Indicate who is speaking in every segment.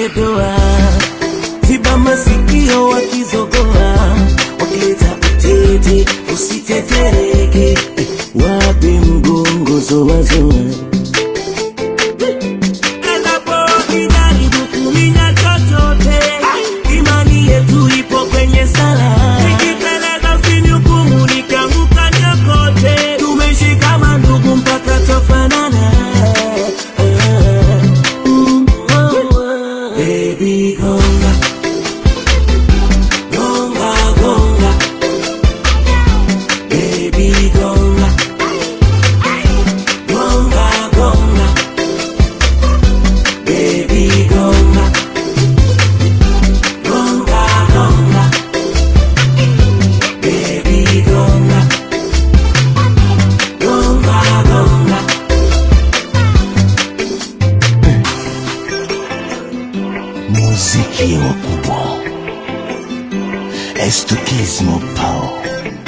Speaker 1: doa, ziba masikio wakizogoa, wakileta utete usitetereke, wape mgongo zowazoa Enapojaribu kuminya chochote, imani yetu ipo kwenye sala. Nikiteleza usinihukumu, nikianguka niokote. Tumeshikama ndugu mpaka twafanana. Baby gonga, gonga, gonga. Baby gonga, gonga, gonga. Baby gonga, gonga, gonga. Baby gonga, gonga, gonga.
Speaker 2: muziki wakubwa estukismo pao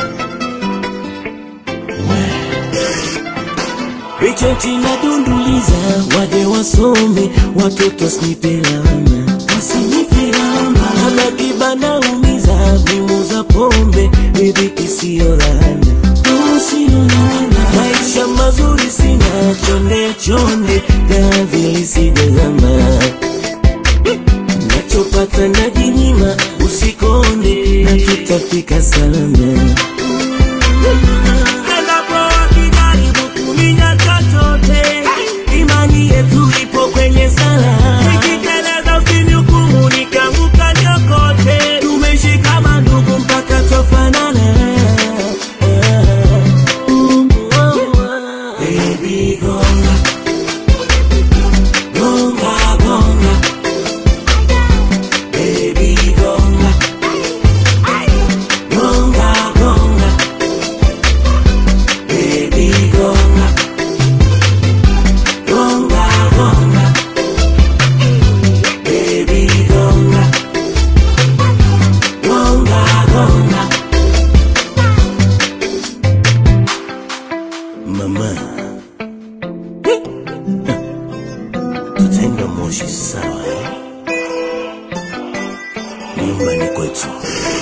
Speaker 1: Richeti na dunduliza waje wasome watoto snipelama wasinipelama hana kibana umiza mimu za pombe riziki siyo laana Oh, siyo laana maisha mazuri sina chonde chonde gavili sijazama nachopata najinyima usikonde na tutafika salama Enapojaribu kuminya chochote, imani yetu ipo kwenye sala. Nikiteleza usinihukumu, nikianguka niokote. Tumeshikama ndugu mpaka twafanana. Baby gonga, gonga, gonga. Baby gonga, gonga, gonga. Baby gonga, gonga, gonga. Baby gonga, gonga, gonga. Mama, tutaenda Moshi sawa? eh? Nyumbani kwetu.